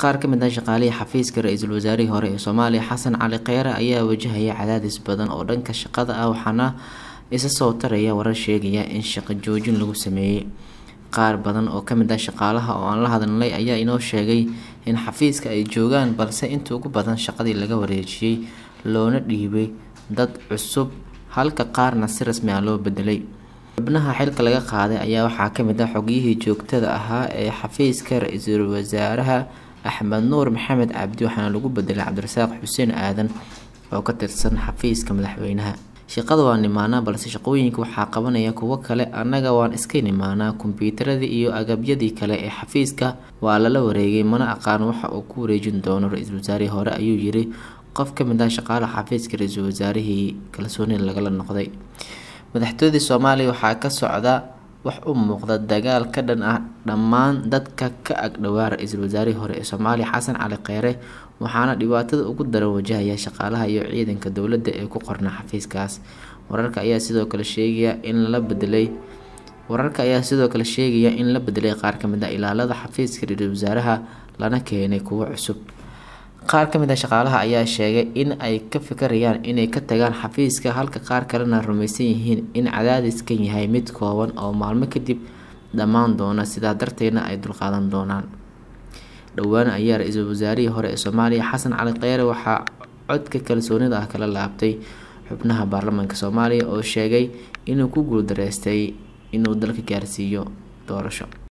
qaar ka mid ah shaqaalihii xafiiska ra-iisul wasaarihii hore ee soomaaliya xasan cali kheyre ayaa wajahaya cadaadis badan oo dhanka shaqada ah waxaana isa soo taraya warar sheegaya in shaqo joojin lagu sameeyey qaar badan oo kamid ah shaqaalaha oo aan la hadalnay ayaa inoo sheegay in xafiiska ay joogaan balse inta ugu badan shaqadii laga wareejiyey loona dhiibay dad cusub halka qaarna si rasmi ah loo bedelay xubnaha xilka laga qaaday ayaa waxaa kamid ah xogiyihii joogtada ahaa ee xafiiska ra-iisul wasaaraha axmed nuur maxamed cabdi waxaana lagu bedelay cabdirasaaq xuseen aadan oo ka tirsan xafiiska madaxweynaha shaqada waa nimaanaa balse shaqooyinka waxaa qabanaya kuwo kale annaga waan iska nimaanaa kombyuutaradii iyo agabyadii kale ee xafiiska waa lala wareegay mana aqaan waxa uu ku wareejin doono ra-iisul wasaarihii hore ayuu yiri qof kamid ah shaqaalaha xafiiska ra-iisul wasaarihii kalsooni lagala noqday madaxtooyadii soomaaliya waxaa ka socda wax u muuqda dagaal ka dhan ah dhammaan dadka ka agdhowaa ra-iisul wasaarihii hore ee soomaaliya xasan cali kheyre waxaana dhibaatada ugu daran wajahaya shaqaalaha iyo ciidanka dowladda ee ku qorna xafiiskaas wararka ayaa sidoo kale sheegaya in la bedelay wararka ayaa sidoo kale sheegaya in la bedelay qaar kamid ah ilaalada xafiiska ra-iisul wasaaraha lana keenay kuwo cusub qaar kamid ah shaqaalaha ayaa sheegay in ay ka fikirayaan inay ka tagaan xafiiska halka qaar kalena rumaysan yihiin in cadaadiskan yahay mid kooban oo maalmo kadib dhammaan doona sidaa darteedna ay dulqaadan doonaan dhowaan ayaa ra-iisul wasaarihii hore ee soomaaliya xasan cali kheyre waxaa codka kalsoonida ah kala laabtay xubnaha baarlamaanka soomaaliya oo sheegay inuu ku guuldareystay inuu dalka gaarsiiyo doorasho